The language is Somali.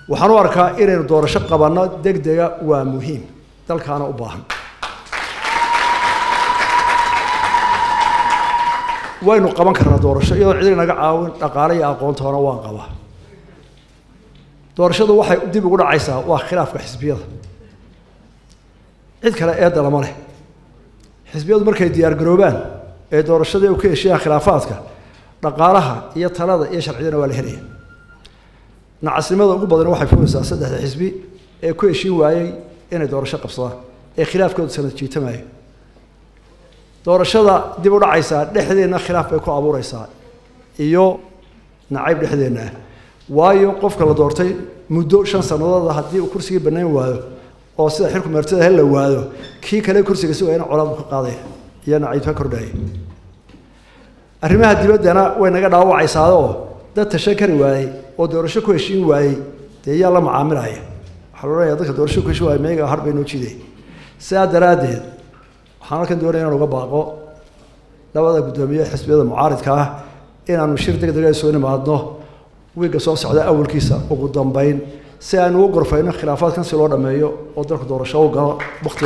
waxaan u arkaa inaynu doorasho qabanno deg dega waa muhiim dalkaana u baahan waynu qaban karnaa doorasho iyadoo cid inaga caawin dhaqaale iyo aqoontoona waan qabaa doorashadu waxay dib ugu dhacaysaa waa khilaafka xisbiyada cid kale eedda lama leh xisbiyadu markay diyaar garoobaan ee doorashadii u ka heshiyaan khilaafaadka dhaqaalaha iyo talada iyo sharciyadana waa la helaya nacasnimada ugu badan waxay furaysaa saddexda xisbi ee ku heshiin waayey inay doorasho qabsadaan ee khilaafkooda sanad jiitamaya doorashada dib u dhacaysaa dhexdeenna khilaaf bay ku abuureysaa iyo nacayb dhexdeenna ah waayo qofka la doortay muddo shan sanadooda haddii uu kursigii banayn waayo oo sida xilku meertada hel la waado kii kale kursiga si waayna colaad ka qaadaya iyo nacayb ka kordhaya arrimaha dibaddana way naga dhaawacaysaadoo dad tashan kari waayey oo doorasho ku heshiin waayey dee yaa la macaamilaya waxaa la odhanaya dadka doorasho ku heshiin waayey meega har bay noo jiiday sidaa daraaddeed waxaan halkan doonaya inaan uga baaqo labada guddoomiye xisbiyada mucaaridka ah inaanu shir deg dega soo nimaadno wiigga soo socda awalkiisa ugu dambeyn si aanu u gorfayno khilaafaadkan si loo dhammeeyo oo dalku doorasho u galo waqti